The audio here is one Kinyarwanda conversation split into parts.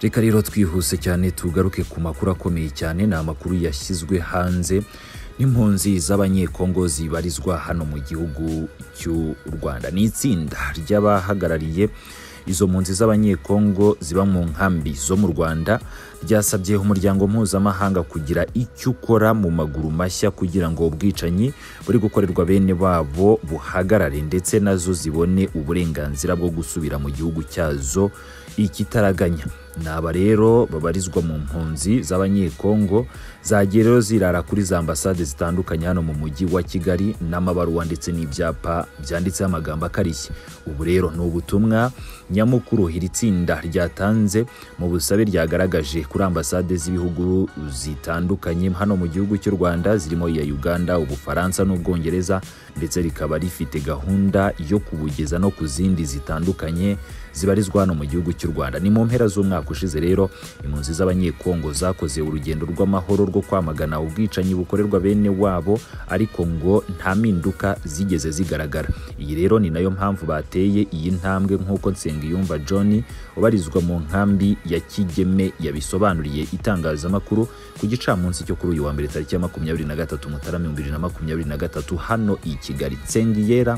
reka rero twihuse cyane tugaruke ku makuru akomeye cyane ni amakuru yashyizwe hanze n'impunzi z'abanyekongo zibarizwa hano mu gihugu cy'u rwanda ni itsinda ry'abahagarariye izo mpunzi z'abanyekongo ziba mu nkambi zo mu rwanda ryasabye umuryango mpuzamahanga kugira icyo ukora mu maguru mashya kugira ngo ubwicanyi buri gukorerwa bene babo buhagarare ndetse nazo zibone uburenganzira bwo gusubira mu gihugu cyazo ikitaraganya ni aba rero babarizwa mu mpunzi z'abanyekongo zagiye rero zirara kuri za ambasade zitandukanye hano mu mujyi wa kigali n'amabaruwa ndetse n'ibyapa byanditseho amagambo akarishye ubu rero ni ubutumwa nyamukuru iri tsinda ryatanze mu busabe ryagaragaje kuri ambasade z'ibihugu zitandukanye hano mu gihugu cy'u rwanda zirimo iya uganda ubufaransa n'ubwongereza ndetse rikaba rifite gahunda yo kubugeza no ku zindi zitandukanye zibarizwa hano mu gihugu cy'u rwanda ni mu mpera z'umwaka ushize rero impunzi z'abanyekongo zakoze urugendo rw'amahoro rwo kwamagana ubwicanyi bukorerwa bene wabo ariko ngo nta mpinduka zigeze zigaragara iyi rero ni nayo mpamvu bateye iyi ntambwe nk'uko nsengiyumva john ubarizwa mu nkambi ya kigeme yabisobanuriye itangazamakuru ku gicamunsi cyo kuri uyu wa mbere tariki ya makumyabiri na gatatu mutarama ibihumbi bibiri na makumyabiri na gatatu hano i kigali nsengiyera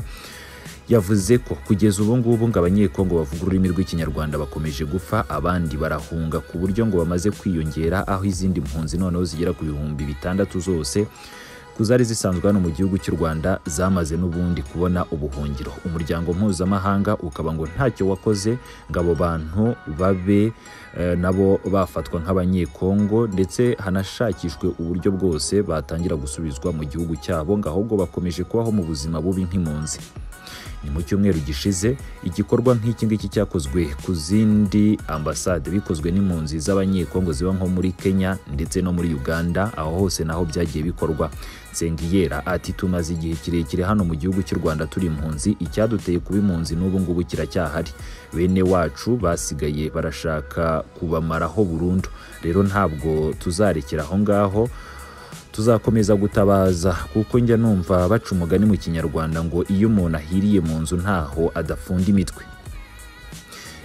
yavuze ko kugeza ubu ngubu ngo abanyekongo bavuga ururimi rw'ikinyarwanda bakomeje gupfa abandi barahunga ku buryo ngo bamaze kwiyongera aho izindi mpunzi noneho zigera ku bihumbi bitandatu zose ku zari zisanzwe hano mu gihugu cy'u rwanda zamaze n'ubundi kubona ubuhungiro umuryango mpuzamahanga ukaba ngo ntacyo wakoze ngo abo bantu babe eh, nabo bafatwa nk'abanyekongo ndetse hanashakishwe uburyo bwose batangira gusubizwa mu gihugu cyabo ngo ahubwo bakomeje kubaho mu buzima bubi nk'impunzi ni mu cyumweru gishize igikorwa nk'iki ngiki cyakozwe ku zindi ambasade bikozwe n'impunzi z'abanyekongo ziba nko muri kenya ndetse no muri uganda aho hose naho byagiye bikorwa nsengiyera ati tumaze igihe kirekire hano mu gihugu cy'u rwanda turi impunzi icyaduteye kuba impunzi n'ubu ngubu kiracyahari bene wacu basigaye barashaka kubamaraho burundu rero ntabwo tuzarekera aho ngaho tuzakomeza gutabaza kuko njya numva baca umugani mu kinyarwanda ngo iyo umuntu ahiriye mu nzu ntaho adafunda imitwe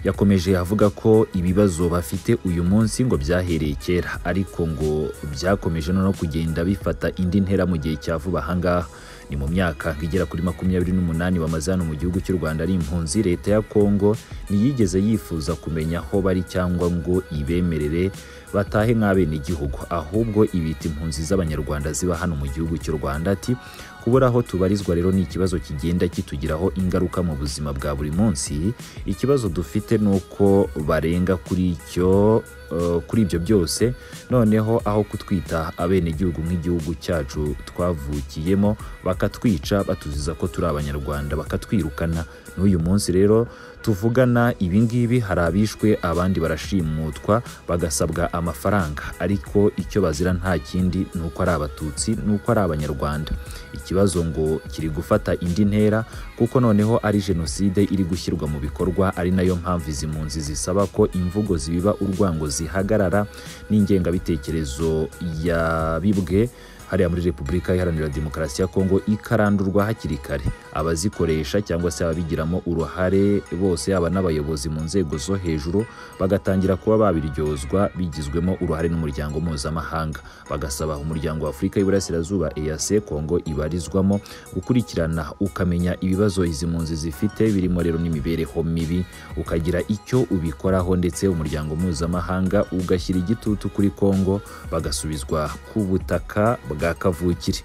yakomeje avuga ko ibibazo bafite uyu munsi ngo byahereye kera ariko ngo byakomeje noneho kugenda bifata indi ntera mu gihe cya vuba ahangaha ni mu myaka igera kuri makumyabiri n'umunani bamaze hano mu gihugu cy'u rwanda ari impunzi leta ya kongo ntiyigeze yifuza kumenya aho bari cyangwa ngo ibemerere batahe nk'abenegihugu ahubwo ibita impunzi z'abanyarwanda ziba hano mu gihugu cy'u rwanda ati kubura aho tubarizwa rero ni ikibazo kigenda kitugiraho ingaruka mu buzima bwa buri munsi ikibazo dufite ni uko barenga kuri icyo uh, kuri ibyo byose noneho aho kutwita abenegihugu nk'igihugu cyacu twavukiyemo bakatwica batuziza ko turi abanyarwanda bakatwirukana n'uyu munsi rero tuvugana ibi ngibi hari abishwe abandi barashimutwa bagasabwa amafaranga ariko icyo bazira nta kindi ni uko ari abatutsi ni uko ari abanyarwanda ikibazo ngo kiri gufata indi ntera kuko noneho ari jenoside iri gushyirwa mu bikorwa ari nayo mpamvu izi mpunzi zisaba ko imvugo zibiba urwango zihagarara n'ingengabitekerezo yabibwe hariya muri repubulika iharanira demokarasi ya kongo ikarandurwa hakiri kare abazikoresha cyangwa se ababigiramo uruhare bose yaba n'abayobozi mu nzego zo hejuru bagatangira kuba babiryozwa bigizwemo uruhare n'umuryango mpuzamahanga bagasaba umuryango wa afurika y'iburasirazuba eac kongo ibarizwamo gukurikirana ukamenya ibibazo izi mpunzi zifite birimo rero n'imibereho mibi ukagira icyo ubikoraho ndetse umuryango mpuzamahanga ugashyira igitutu kuri kongo bagasubizwa ku butaka bwa kavukire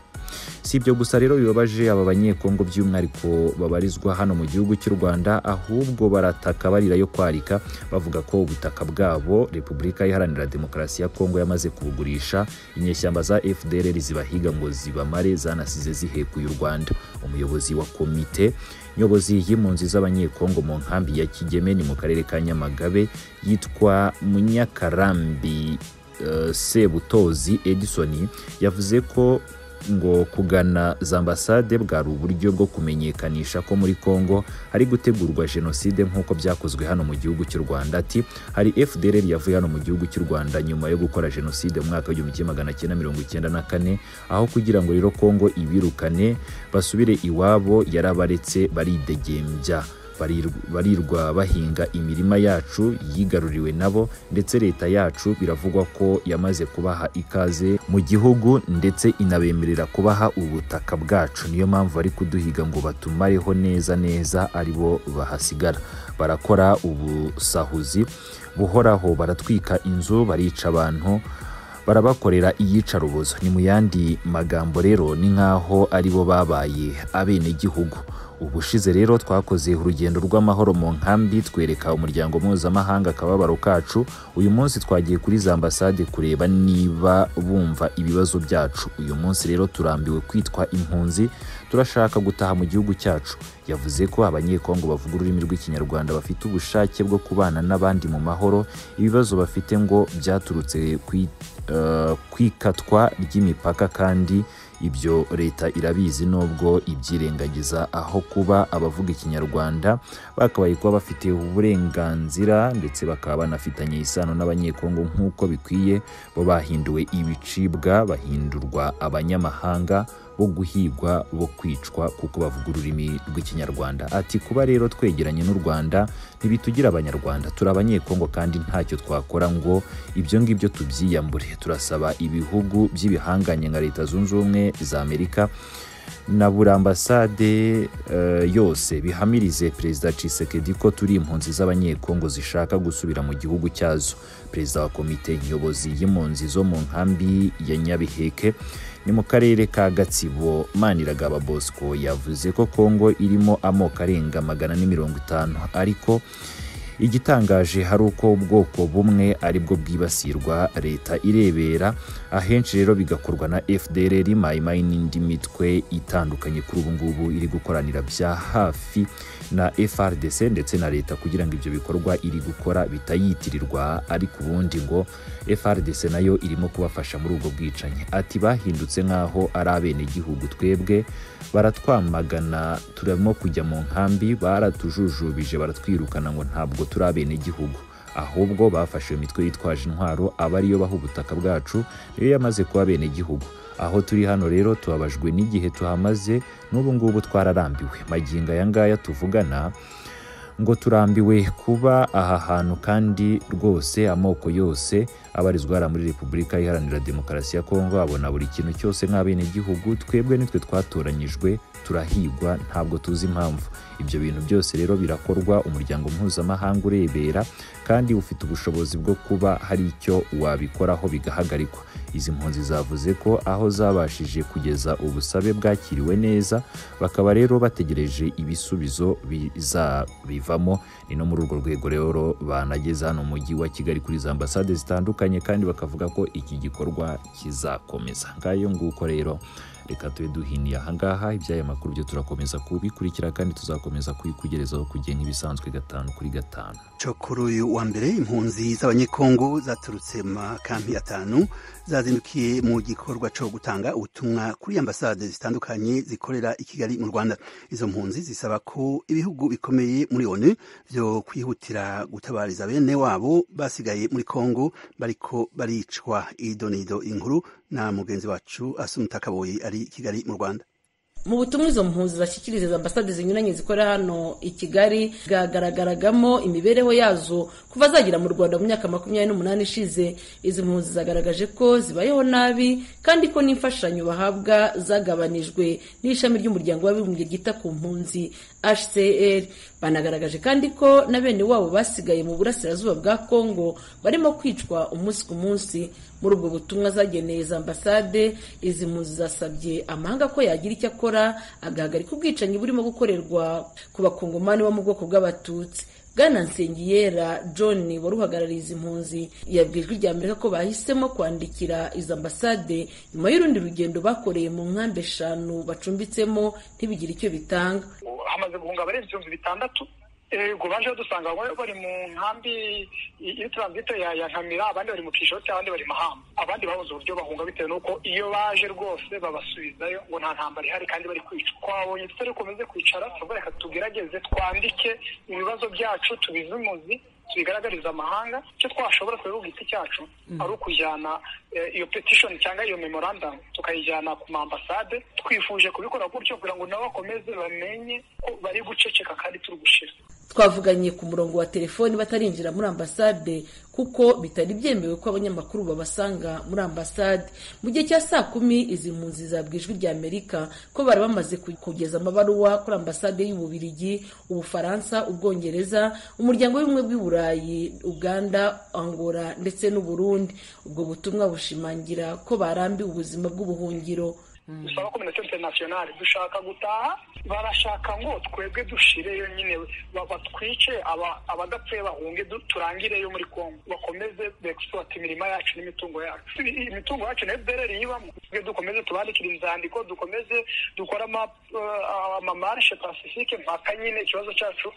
si ibyo gusa rero bibabaje aba banyekongo by'umwihariko babarizwa hano mu gihugu cy'u rwanda ahubwo barataka barira yo kwarika bavuga ko ubutaka bwabo repubulika iharanira demokarasi ya kongo yamaze kubugurisha inyeshyamba za fdr zibahiga ngo zibamare zanasize zihekuye u rwanda umuyobozi wa komite nyobozi y'impunzi z'abanyekongo mu nkambi ya kigeme ni mu karere ka nyamagabe yitwa munyakarambi uh, sebutozi edison yavuze ko ngo kugana za ambasade bwari uburyo bwo kumenyekanisha ko muri kongo hari gutegurwa jenoside nk'uko byakozwe hano mu gihugu cy'u rwanda ati hari fdr yavuye hano mu gihugu cy'u rwanda nyuma yo gukora jenoside mu mwaka w'igihumbi kimwe magana cyenda mirongo icyenda na kane aho kugira ngo rero kongo ibirukane basubire iwabo yarabaretse baridegembya barirwa bahinga imirima yacu yigaruriwe nabo ndetse leta yacu biravugwa ko yamaze kubaha ikaze mu gihugu ndetse inabemerera kubaha ubutaka bwacu niyo mpamvu bari kuduhiga ngo batumareho neza neza ari bo bahasigara barakora ubusahuzi buhoraho baratwika inzu barica abantu barabakorera iyicarubozo ni mu yandi magambo rero ni nk'aho ari bo babaye abenegihugu ubushize rero twakoze urugendo rw'amahoro mu nkambi twereka umuryango mpuzamahanga akababaro kacu uyu munsi twagiye kuri za ambasade kureba niba bumva ibibazo byacu uyu munsi rero turambiwe kwitwa impunzi turashaka gutaha mu gihugu cyacu yavuze ko abanyekongo bavuga ururimi rw'ikinyarwanda bafite ubushake bwo kubana n'abandi mu mahoro ibibazo bafite ngo byaturutse kwikatwa ry'imipaka kandi ibyo leta irabizi nubwo ibyirengagiza aho kuba abavuga ikinyarwanda bakabaye kuba bafite uburenganzira ndetse bakaba banafitanye isano n'abanyekongo nk'uko bikwiye bo bahinduwe ibicibwa bahindurwa abanyamahanga bo guhigwa bo kwicwa kuko bavuga ururimi rw'ikinyarwanda ati kuba rero twegeranye n'u rwanda ntibitugira abanyarwanda turi abanyekongo kandi ntacyo twakora ngo ibyo ngibyo tubyiyambure turasaba ibihugu by'ibihanganye nka leta zunze ubumwe za amerika na buri ambasade uh, yose bihamirize perezida Tshisekedi ko turi impunzi z'abanyekongo zishaka gusubira mu gihugu cyazo perezida wa komite nyobozi y'impunzi zo mu nkambi ya Nyabiheke ni mu karere ka Gatsibo Maniragaba Bosco yavuze ko Kongo irimo amoko arenga magana ni mirongo itanu ariko igitangaje hari uko ubwoko bumwe ari bwo bwibasirwa leta irebera ahenshi rero bigakorwa na fdr mayimayi n'indi mitwe itandukanye kuri ubu ngubu iri gukoranira bya hafi na frdc ndetse na leta kugira ngo ibyo bikorwa iri gukora bitayitirirwa ariko ubundi ngo frdc nayo irimo kubafasha muri ubwo bwicanyi ati bahindutse nk'aho ari abenegihugu twebwe baratwamagana turimo kujya mu nkambi baratujujubije baratwirukana ngo ntabwo turi abenegihugu ahubwo bafashe iyo mitwe yitwaje intwaro aba ariyo baha ubutaka bwacu niyo yamaze kuba abenegihugu aho turi hano rero tubabajwe n'igihe tuhamaze n'ubu ngubu twararambiwe magingo aya ngaya tuvugana ngo turambiwe kuba aha hantu kandi rwose amoko yose abarizwa hariya muri repubulika iharanira demokarasi ya kongo abona buri kintu cyose nk'abenegihugu twebwe nitwe twatoranyijwe turahigwa ntabwo tuzi impamvu ibyo bintu byose rero birakorwa umuryango mpuzamahanga urebera kandi ufite ubushobozi bwo kuba hari icyo wabikoraho bigahagarikwa izi mpunzi zavuze ko aho zabashije kugeza ubusabe bwakiriwe neza bakaba rero bategereje ibisubizo bizabivamo ni no muri urwo rwego rero banageze hano mu mujyi wa kigali kuri za ambasade zitandukanye kandi bakavuga ko iki gikorwa kizakomeza ngayo nguko rero reka tube duhiniye ahangaha iby'aya makuru byo turakomeza kubikurikira kandi tuzakomeza kubikugerezaho kugira nk'ibisanzwe gatanu kuri gatanu cyo kuri uyu wa mbere impunzi z'abanyekongo zaturutse mu makampi atanu zazindukiye mu gikorwa cyo gutanga ubutumwa kuri ambasade zitandukanye zikorera i kigali mu rwanda izo mpunzi zisaba ko ibihugu bikomeye muri onu byo kwihutira gutabariza bene wabo basigaye muri kongo bariko baricwa idonido inkuru na mugenzi wacu asumta kaboyi ari kigali mu rwanda mu butumwa izo mpunzi zashyikiriza ambasade zinyuranye zikorera hano i kigali bwagaragaragamo imibereho yazo kuva zagera mu rwanda mu myaka makumyabiri n'umunani ishize izi mpunzi zagaragaje ko zibayeho nabi kandi ko n'imfashanyo bahabwa zagabanijwe n'ishami ry'umuryango w'abibumbye ryita ku mpunzi hcr banagaragaje kandi ko na bene wabo basigaye mu burasirazuba bwa kongo barimo kwicwa umunsi ku munsi muri ubwo butumwa zageneye za ambasade izi mpunzi zasabye amahanga ko yagira icyo akora agahagarika ubwicanyi burimo gukorerwa ku bakongomani bo mu bwoko bw'abatutsi bwana nsengiyera john wari uhagarariye izi mpunzi yabwirijwe rya amerika ko bahisemo kwandikira izo ambasade nyuma y'urundi rugendo bakoreye mu nkambi eshanu bacumbitsemo ntibigire icyo bitanga hamaze guhunga abarenze ibihumbi bitandatu ubwo baje badusanga bari mu nkambi iyo turanzito ya nkamira abandi bari mu kishoti abandi bari mahamba abandi babuze uburyo bahunga bitewe n'uko iyo baje rwose babasubizayo ngo nta ntambara ihari kandi bari kwicwa twabonye tutari komeze kwicara tuvuga reka tugerageze twandike ibibazo byacu tubize umuzi tubigaragariza amahanga icyo twashobora kubera ku giti cyacu ari ukujyana iyo petishoni cyangwa iyo memorandamu tukayijyana ku mambasade twifuje kubikora gutyo kugira ngo nabo bakomeze bamenye ko bari guceceka kandi turi gushira twavuganye ku murongo wa telefoni batarinjira muri ambasade kuko bitari byemewe ko abanyamakuru babasanga muri ambasade mu gihe cya saa kumi izi mpunzi zabwa ijwi rya amerika ko bari bamaze kugeza amabaruwa kuri ambasade y'ububirigi ubufaransa ubwongereza umuryango w'ubumwe bw'i burayi uganda angola ndetse n'uburundi ubwo butumwa bushimangira ko barambiwe ubuzima bw'ubuhungiro dusaba kominite interinasiyonari dushaka gutaha barashaka ngo twebwe dushireyo nyine batwice abadapfuye bahunge turangireyo muri kongo bakomeze begisipurata imirima yacu n'imitungo yacu imitungo yacu na ebereri yibamo dukomeze tubandikire inzandiko dukomeze dukore amamarishe pasifike mpaka nyine ikibazo cyacu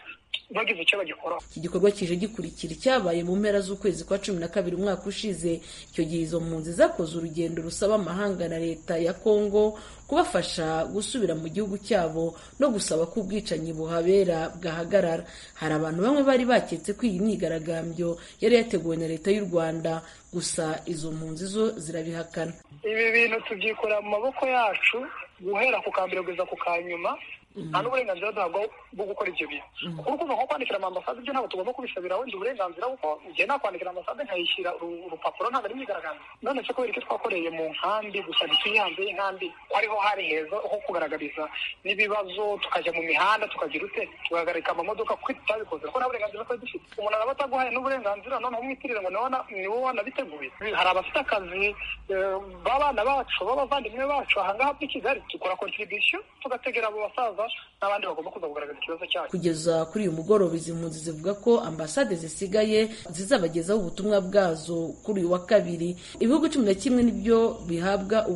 bagize icyo bagikoraho iki gikorwa kije gikurikira icyabaye mu mpera z'ukwezi kwa cumi na kabiri umwaka ushize icyo gihe izo mpunzi zakoze urugendo rusaba amahanga na leta ya kongo kubafasha gusubira mu gihugu cyabo no gusaba ko ubwicanyi buhabera bwahagarara hari abantu bamwe bari baketse ko iyi myigaragambyo yari yateguwe na leta y'u rwanda gusa izo mpunzi zo zirabihakana ibi bintu tubyikorera mu maboko yacu guhera ku kambere kugeza ku kanyuma nta n'uburenganzira duhabwa bwo gukora ibyo bintu kuko urumva nko kwandikira amambasade ibyo ntabwo tugomba kubisabira wenda uburenganzira kuko igihe nakwandikira amambasade nkayishyira urupapuro ntabwo ari myigaragambyo none se kubera icyo twakoreye mu nkambi gusa ntituyihanze y'inkambi ko ariho hari heza ho kugaragariza n'ibibazo tukajya mu mihanda tukagira ute tugahagarika amamodoka kuko tutabikoze kuko nta burenganzira twari dufite umuntu araba ataguhaye n'uburenganzira noneho umwitirire ngo nawe ni wowe wanabiteguye hari abafite akazi b'abana bacu b'abavandimwe bacu aha ngaha muri kigali dukora kontribisiyo tugategera abo basaza n'abandi bagomba kuza kugaragaza ikibazo cyabo kugeza kuri uyu mugoroba izi mpunzi zivuga ko ambasade zisigaye zizabagezaho ubutumwa bwazo kuri uyu wa kabiri ibihugu cumi na kimwe nibyo bihabwa